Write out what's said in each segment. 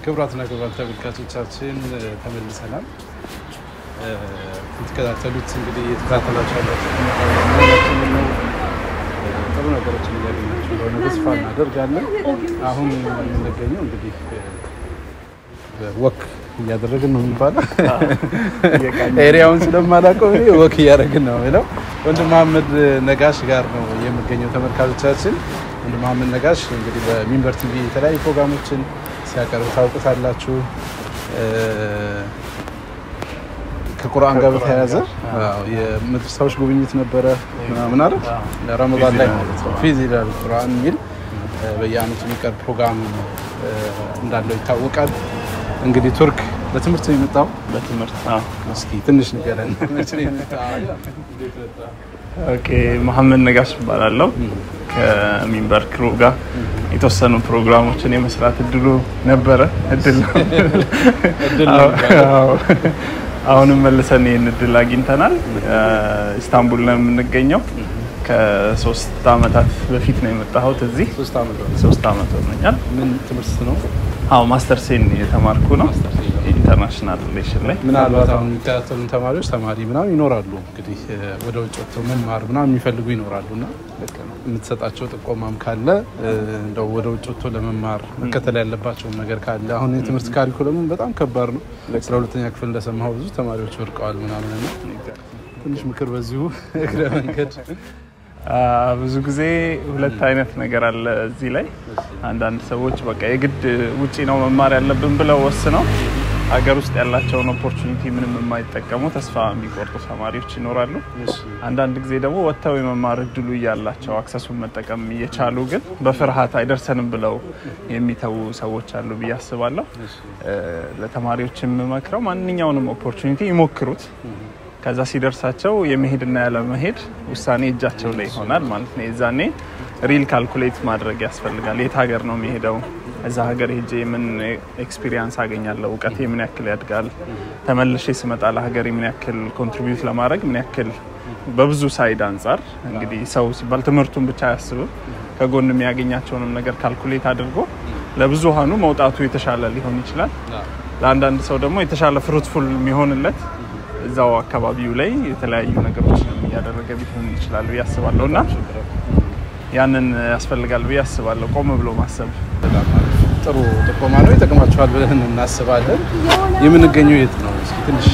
ክቡራትና ክቡራን ተመልካቾቻችን ተመልሰናል። የምትከታተሉት እንግዲህ የተከታተላችሁ ያላችሁ ነው። ጥሩ ነገሮችን እያገኛችሁ እንደሆነ ተስፋ እናደርጋለን። አሁን የምንገኘው እንግዲህ ወክ እያደረግን ነው የሚባለው። ኤሪያውን ስለማላውቀው እኔ ወክ እያደረግን ነው የሚለው ወንድም መሀመድ ነጋሽ ጋር ነው የምገኘው። ተመልካቾቻችን ወንድም መሀመድ ነጋሽ እንግዲህ በሚንበር ቲቪ የተለያዩ ፕሮግራሞችን ሲያቀርብ ታውቁታላችሁ። ከቁርአን ጋር በተያያዘ የመድረሳዎች ጉብኝት ነበረ ምናምን አይደል? ረመዳን ላይ ማለት ነው። ፊዝ ይላል ቁርአን የሚል በየአመቱ የሚቀርብ ፕሮግራም እንዳለው ይታወቃል። እንግዲህ ቱርክ ለትምህርት ነው የመጣው። በትምህርት እስኪ ትንሽ ንገረን። ኦኬ መሐመድ ነጋሽ እባላለሁ። ከሚንበር ክሩ ጋር የተወሰኑ ፕሮግራሞችን የመስራት እድሉ ነበረ። እድል ነው። አዎ። አሁንም መልሰን ይህን እድል አግኝተናል። ኢስታንቡል ነው የምንገኘው። ከሶስት አመታት በፊት ነው የመጣሁት እዚህ። ሶስት ዓመት ነው። ሶስት አመት ሆኖኛል። ምን ትምህርት ነው? አዎ ማስተር ሴን የተማርኩ ነው ኢንተርናሽናል ሪሌሽን ላይ ምናልባት አሁን የሚከታተሉን ተማሪዎች ተማሪ ምናምን ይኖራሉ እንግዲህ ወደ ውጭ ወጥተው መማር ምናምን የሚፈልጉ ይኖራሉ እና የምትሰጣቸው ጥቆማም ካለ እንደው ወደ ውጭ ወጥቶ ለመማር መከተል ያለባቸውን ነገር ካለ አሁን የትምህርት ካሪኩለሙን በጣም ከባድ ነው። አስራ ሁለተኛ ክፍል እንደሰማሁ ብዙ ተማሪዎች ወድቀዋል ምናምን እና ትንሽ ምክር በዚሁ እግረ መንገድ ብዙ ጊዜ ሁለት አይነት ነገር አለ እዚህ ላይ። አንዳንድ ሰዎች በቃ የግድ ውጪ ነው መማር ያለብን ብለው ወስነው ሀገር ውስጥ ያላቸውን ኦፖርቹኒቲ ምንም የማይጠቀሙ ተስፋ የሚቆርጡ ተማሪዎች ይኖራሉ። አንዳንድ ጊዜ ደግሞ ወጥተው የመማር እድሉ እያላቸው አክሰሱን መጠቀም እየቻሉ ግን በፍርሃት አይደርሰንም ብለው የሚተዉ ሰዎች አሉ ብዬ አስባለሁ። ለተማሪዎች የምመክረው ማንኛውንም ኦፖርቹኒቲ ይሞክሩት። ከዛ ሲደርሳቸው የመሄድና ያለመሄድ ውሳኔ እጃቸው ላይ ይሆናል ማለት ነው። የዛኔ ሪል ካልኩሌት ማድረግ ያስፈልጋል። የት ሀገር ነው የሚሄደው? እዛ ሀገር ሄጄ ምን ኤክስፒሪየንስ አገኛለሁ? እውቀቴ ምን ያክል ያድጋል? ተመልሼ ስመጣ ለሀገር ምን ያክል ኮንትሪቢዩት ለማድረግ ምን ያክል በብዙ ሳይድ አንጻር እንግዲህ ሰው ሲባል ትምህርቱን ብቻ አያስብም። ከጎን የሚያገኛቸውንም ነገር ካልኩሌት አድርጎ ለብዙሀኑ መውጣቱ የተሻለ ሊሆን ይችላል። ለአንዳንድ ሰው ደግሞ የተሻለ ፍሩትፉል የሚሆንለት እዛው አካባቢው ላይ የተለያዩ ነገሮች እያደረገ ቢሆን ይችላል ብዬ አስባለሁ እና ያንን ያስፈልጋል ብዬ አስባለሁ። ቆም ብሎ ማሰብ በጣም አሪፍ ጥሩ ጥቆማ ነው። ይጠቅማችኋል ብለን እናስባለን። የምንገኘው የት ነው? እስኪ ትንሽ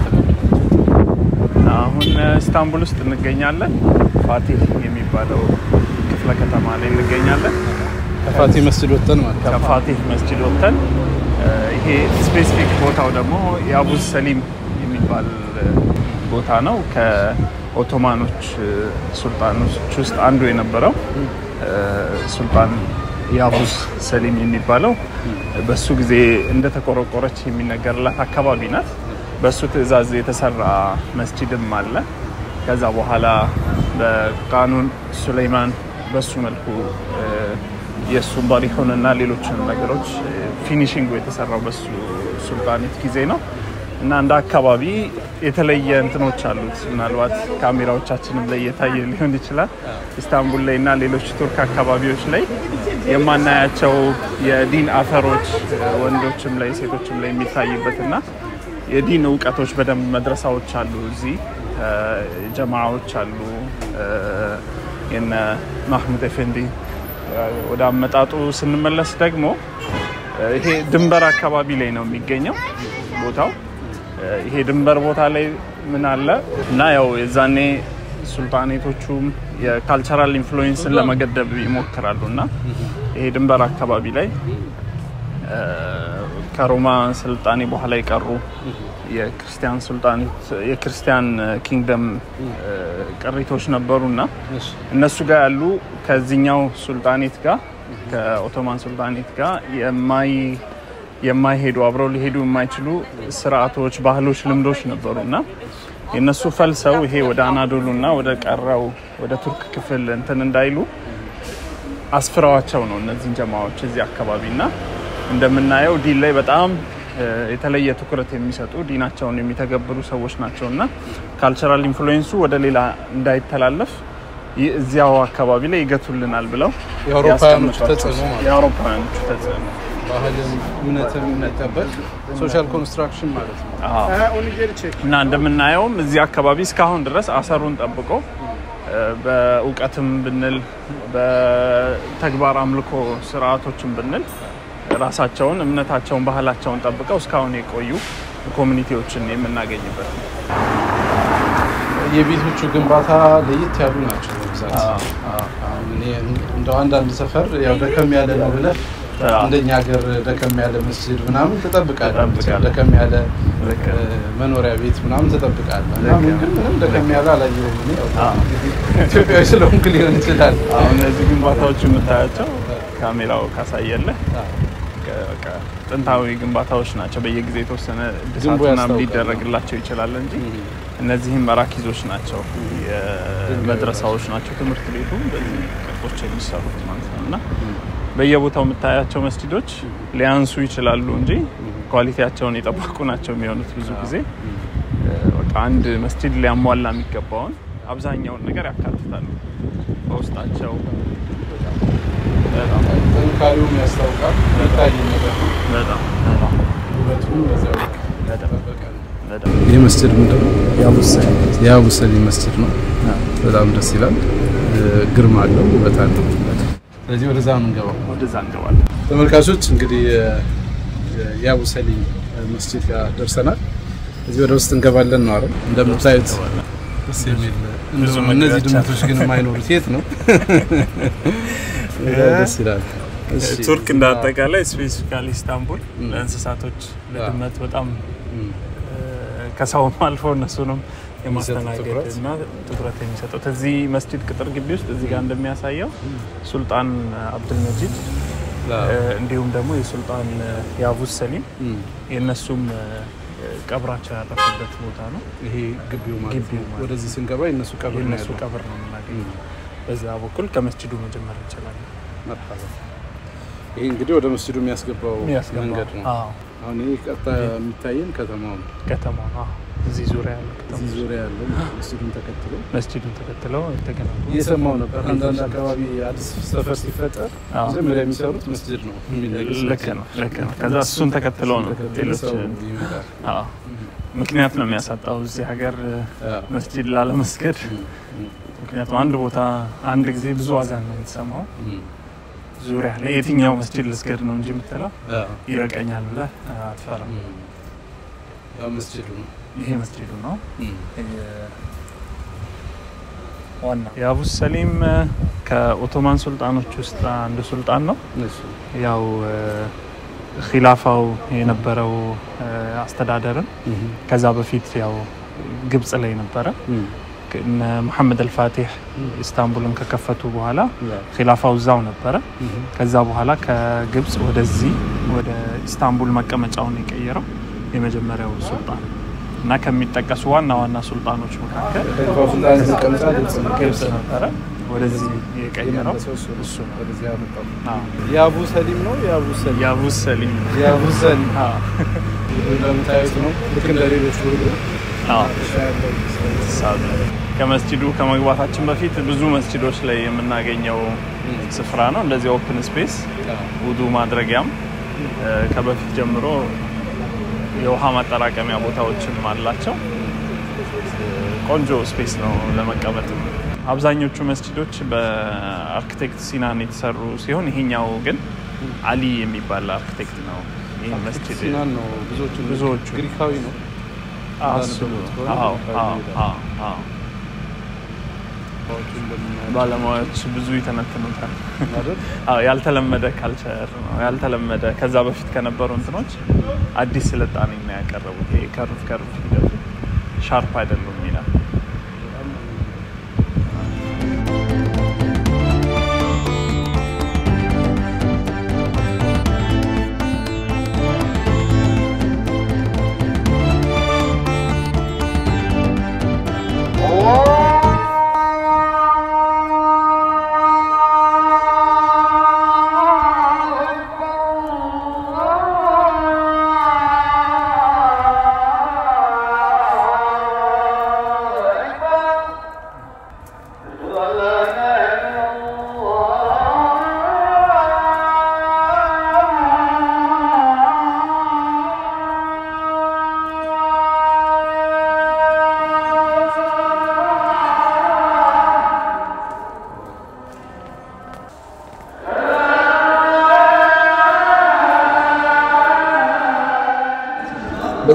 አሁን ኢስታንቡል ውስጥ እንገኛለን። ፋቲህ የሚባለው ክፍለ ከተማ ላይ እንገኛለን። ከፋቲ መስጅድ ወጥተን ማለት ነው። ከፋቲህ መስጂድ ወጥተን ይሄ ስፔሲፊክ ቦታው ደግሞ የአቡዝ ሰሊም የሚባል ቦታ ነው። ከኦቶማኖች ሱልጣኖች ውስጥ አንዱ የነበረው ሱልጣን የአቡዝ ሰሊም የሚባለው በሱ ጊዜ እንደተቆረቆረች የሚነገርላት አካባቢ ናት። በሱ ትዕዛዝ የተሰራ መስጂድም አለ። ከዛ በኋላ በቃኑን ሱሌይማን በሱ መልኩ የእሱን ባሪሆንና ሌሎችን ነገሮች ፊኒሽንጉ የተሰራው በሱ ሱልጣኔት ጊዜ ነው። እና እንደ አካባቢ የተለየ እንትኖች አሉት። ምናልባት ካሜራዎቻችንም ላይ እየታየ ሊሆን ይችላል። ኢስታንቡል ላይ እና ሌሎች ቱርክ አካባቢዎች ላይ የማናያቸው የዲን አፈሮች ወንዶችም ላይ ሴቶችም ላይ የሚታይበት እና የዲን እውቀቶች በደንብ መድረሳዎች አሉ። እዚህ ጀማዓዎች አሉ። የነ ማህሙድ ኤፌንዲ ወደ አመጣጡ ስንመለስ ደግሞ ይሄ ድንበር አካባቢ ላይ ነው የሚገኘው ቦታው ይሄ ድንበር ቦታ ላይ ምን አለ እና ያው የዛኔ ሱልጣኔቶቹም የካልቸራል ኢንፍሉዌንስን ለመገደብ ይሞክራሉ እና ይሄ ድንበር አካባቢ ላይ ከሮማ ስልጣኔ በኋላ የቀሩ የክርስቲያን ሱልጣኔት የክርስቲያን ኪንግደም ቅሪቶች ነበሩ እና እነሱ ጋር ያሉ ከዚህኛው ሱልጣኔት ጋር ከኦቶማን ሱልጣኔት ጋር የማይ የማይሄዱ አብረው ሊሄዱ የማይችሉ ስርዓቶች፣ ባህሎች፣ ልምዶች ነበሩ እና የእነሱ ፈልሰው ይሄ ወደ አናዶሉ እና ወደ ቀረው ወደ ቱርክ ክፍል እንትን እንዳይሉ አስፍረዋቸው ነው እነዚህን ጀማዎች እዚህ አካባቢ እና እንደምናየው ዲን ላይ በጣም የተለየ ትኩረት የሚሰጡ ዲናቸውን የሚተገብሩ ሰዎች ናቸው እና ካልቸራል ኢንፍሉዌንሱ ወደ ሌላ እንዳይተላለፍ እዚያው አካባቢ ላይ ይገቱልናል ብለው የአውሮፓውያኖች ያስቀምጧቸው። ተጽዕኖ ማለት ነው። የአውሮፓውያኖቹ ተጽዕኖ ባህልም እምነትም የሚጠበቅ ሶሻል ኮንስትራክሽን ማለት ነው። እና እንደምናየውም እዚህ አካባቢ እስካሁን ድረስ አሰሩን ጠብቆ በእውቀትም ብንል በተግባር አምልኮ ስርዓቶችን ብንል ራሳቸውን እምነታቸውን ባህላቸውን ጠብቀው እስካሁን የቆዩ ኮሚኒቲዎችን የምናገኝበት ነው። የቤቶቹ ግንባታ ለየት ያሉ ናቸው በብዛት። አሁን እኔ እንደው አንዳንድ ሰፈር ያው ደከም ያለ ነው ብለህ እንደኛ ሀገር ደከም ያለ መስጅድ ምናምን ትጠብቃለህ። ትጠብቃለህ። ደከም ያለ ልክ እ፣ መኖሪያ ቤት ምናምን ትጠብቃለህ። እና ልክ ግን ምንም ደከም ያለ አላየሁም። እኔ ያው እንግዲህ ኢትዮጵያዊ ስለሆንክ ሊሆን ይችላል። አሁን እነዚህ ግንባታዎች የምታያቸው ካሜራው ካሳየለህ በቃ ጥንታዊ ግንባታዎች ናቸው። በየጊዜ የተወሰነ እድሳት ግንቡ ምናምን ያስታውቃል። ሊደረግላቸው ይችላል እንጂ እነዚህም መራኪዞች ናቸው፣ የመድረሳዎች ናቸው። ትምህርት ቤቱ በዚህ ቅርጾች የሚሰሩት ማለት ነው እና በየቦታው የምታያቸው መስጂዶች ሊያንሱ ይችላሉ እንጂ ኳሊቲያቸውን የጠበቁ ናቸው የሚሆኑት ብዙ ጊዜ በቃ አንድ መስጂድ ሊያሟላ የሚገባውን አብዛኛውን ነገር ያካትታሉ በውስጣቸው በጣም ጥንካሬውም ያስታውቃል። የሚታይ ነገር ነው። በጣም በጣም ውበቱም በዚያው ልክ በጣም የተጠበቀ ነው። በጣም ይህ መስጅድ ምንድን ነው? ያቡሰኝ የአቡ ሰሊም መስጅድ ነው። በጣም ደስ ይላል። ግርማ አለው፣ ውበት አለው። ስለዚህ ወደዛ ነው እንገባው። ወደዛ እንገባለን። ተመልካቾች እንግዲህ የአቡ ሰሊም መስጅድ ጋር ደርሰናል። እዚህ ወደ ውስጥ እንገባለን ነው አይደል? እንደምታዩት ደስ የሚል ብዙ እንደው እነዚህ መግቢያዎች ድመቶች ግን የማይኖሩት የት ነው? ደስ ይላል። እሺ። ቱርክ እንደ አጠቃላይ ስፔሲፊካሊ ኢስታንቡል ለእንስሳቶች ለድመት በጣም እም፣ ከሰውም አልፎ እነሱንም የማስተናገድ ትኩረት። እና ትኩረት የሚሰጡት እዚህ መስጂድ ቅጥር ግቢ ውስጥ እዚህ ጋር እንደሚያሳየው ሱልጣን አብዱልመጂድ ላ- እ፣ እንዲሁም ደግሞ የሱልጣን የአቡስ ሰሊም እም፣ የእነሱም እ፣ ቀብራቸው ያረፈበት ቦታ ነው። ይሄ ግቢው ማለት ግቢው ነው። ማለት ወደዚህ ስንገባ የእነሱ ቀብር ነው የእነሱ ያለው። ቀብር ነው የምናገኘው። እም፣ በዛ በኩል ከመስጂዱ መጀመር እንችላለን። መርሐባ። ይሄ እንግዲህ ወደ መስጅዱ የሚያስገባው የሚያስገባው መንገድ ነው። አዎ፣ አሁን ይሄ ቀጥታ የሚታየን ከተማው ነው። ከተማ ነው። አዎ፣ እዚህ ዙሪያ ያለው ከተማ እዚህ ዙሪያ ያለው መስጅዱን ተከትሎ መስጂዱን ተከትለው የተገነቡ እየሰማው ነበር። አንዳንድ አካባቢ አዲስ ሰፈር ሲፈጠር አዎ። መጀመሪያ የሚሰሩት መስጅድ ነው የሚል ነገር ልክ ነው ልክ ነው። ከዛ እሱን ተከትለው ነው ተከትሎ ሌሎች ሰው ይመጣል። አዎ፣ ምክንያት ነው የሚያሳጣው እዚህ ሀገር አዎ። መስጂድ ላለመስገድ። እም፣ እም፣ ምክንያቱም አንድ ቦታ አንድ ጊዜ ብዙ ዋጋ ነው የምትሰማው። እም፣ ዙሪያ ላይ የትኛው መስጂድ ልስገድ ነው እንጂ የምትለው አዎ። ይበቃኛል ብለህ አትፈራም። እም። ያው መስጅዱ ነው። ይሄ መስጂዱ ነው። እም፣ ዋና የአቡስ ሰሊም ከኦቶማን ሱልጣኖች ውስጥ አንዱ ሱልጣን ነው። እሱ ያው ኪላፋው የነበረው እ፣ አስተዳደርን እም፣ ከዛ በፊት ያው ግብጽ ላይ ነበረ። እም፣ እነ መሐመድ አልፋቲሕ ኢስታንቡልን ከከፈቱ በኋላ ያው፣ ኪላፋው እዛው ነበረ። እም፣ ከዛ በኋላ ከግብጽ ወደዚህ ወደ ኢስታንቡል መቀመጫውን የቀየረው የመጀመሪያው ሱልጣን እና ከሚጠቀሱ ዋና ዋና ሱልጣኖች መካከል ከሊፋው ሱልጣን የተቀመጠ ግብጽ ነው። ግብጽ ነበረ። ወደዚህ የቀየረው የመለሰው እሱ ነው። እሱ ነው። ወደዚህ ያመጣው አዎ። የአቡ ሰሊም ነው። የአቡ ሰሊም የአቡስ ሰሊም የአቡ ሰሊም አዎ። እንደምታዩት ነው። ልክ እንደ ሌሎች ሁሉ አዎ። ሳብ ከመስጂዱ ከመግባታችን በፊት ብዙ መስጂዶች ላይ የምናገኘው ስፍራ ነው። እንደዚህ ኦፕን ስፔስ ውዱ ማድረጊያም እ፣ ከበፊት ጀምሮ የውሃ ማጠራቀሚያ ቦታዎችም አላቸው። እ፣ ቆንጆ ስፔስ ነው ለመቀመጥ። አብዛኞቹ መስጂዶች በአርክቴክት ሲናን የተሰሩ ሲሆን ይሄኛው ግን አሊ የሚባል አርክቴክት ነው ይህ መስጂድ ሲናን ነው ብዙዎቹ ብዙዎቹ ግሪካዊ ነው። አዎ፣ እሱ ነው። አዎ፣ አዎ፣ አዎ፣ አዎ። ባለሙያዎች ብዙ ይተነትኑታል። ማለት አዎ ያልተለመደ ካልቸር ነው ያልተለመደ ከዛ በፊት ከነበሩ እንትኖች አዲስ ስልጣኔ ነው ያቀረቡት። ይሄ ከርቭ ከርቭ ሂደቱ ሻርፕ አይደሉም ይላል።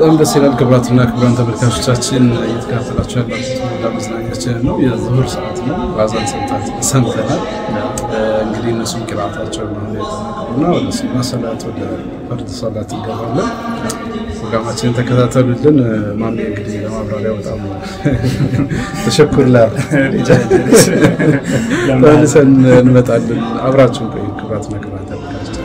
በጣም ደስ ይላል። ክቡራትና ክቡራን ተመልካቾቻችን እየተከታተላችሁ ያላችሁት ሞላ መዝናኛችን ነው። የዙሁር ሰዓት ነው። አዛን ሰምተናል። እንግዲህ እነሱም ቅራታቸው ነው የጠናቀቁና ወደ ሱና ሰላት ወደ ፈርድ ሰላት እንገባለን። ፕሮግራማችንን ተከታተሉልን። ማሜ እንግዲህ ለማብራሪያ በጣም ተሸኩርላል። ተመልሰን እንመጣለን። አብራችሁን ቆዩ ክቡራትና ክቡራን ተመልካቾቻችን